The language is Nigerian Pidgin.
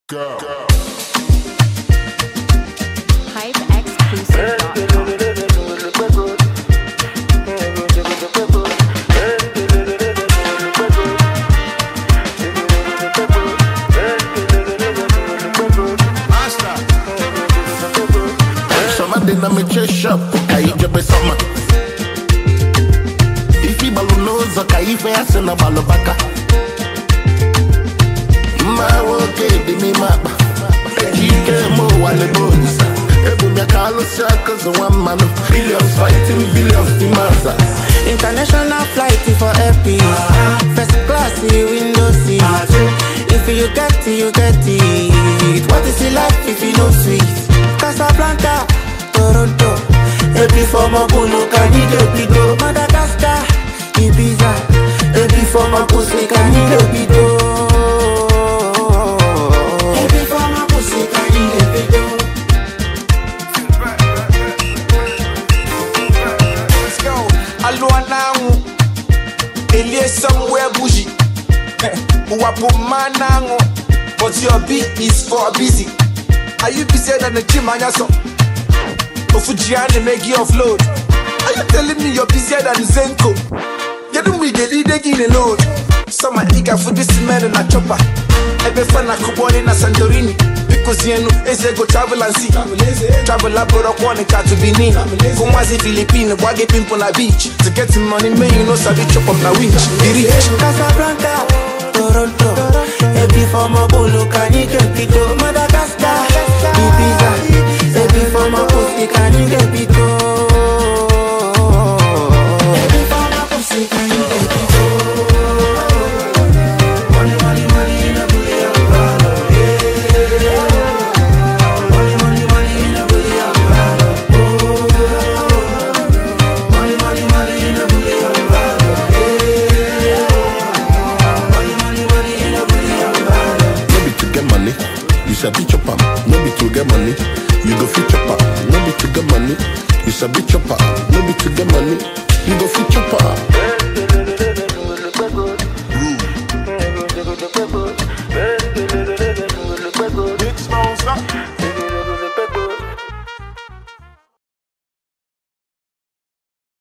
Go. HypeExclusive.com. Somebody na me chase shop, kaijebe sama. Ifi balunoza kaife ase na balobaka. Ma woke di mi mapa. Ejike mo wale bones. Ebu mi akalo circles of one man. Billions fighting billions di maza. International flight for happy. First class window seat. If you get it, you get it. What is it like if you know sweet? Casablanca, Toronto. Happy for my bunu, Canido, Bido. Madagascar, Ibiza. Happy for my pussy, Canido, Bido. Happy for my pussy, Canido, Bido. Let's go. Alua nangu. Elie somewhere bougie. Wapo manangu. But your beat is for busy. Are you busier than the gym and so? Ofujiani make you offload. Are you telling me you're busier than Zenko? You do me get it again alone. Some are eager for this man and a chopper. Ebe fana kuboni na Santorini. Because yenu eze go travel and see. Travel abroad kwane to Benin. Kumwazi Philippine, wage pimpo na beach. To get some money, man, you know sabi chop up na winch. Be rich. Casablanca, Toronto, Happy for my bolo, Canido, Bido, Madagascar, Ibiza, Happy for my pussy, Canido, Bido. Happy for my pussy, Canido, Bido. Money, money, money in a billion dollar, yeah. Money, money, money in a billion dollar, oh. Money, money, money in a billion dollar, Money, money, money in a billion dollar. No be to get money, you sabi chop am. No be to get money, you go fit chop am. No be to get money, you sabi chop am. No be to get money, you go fit chop am.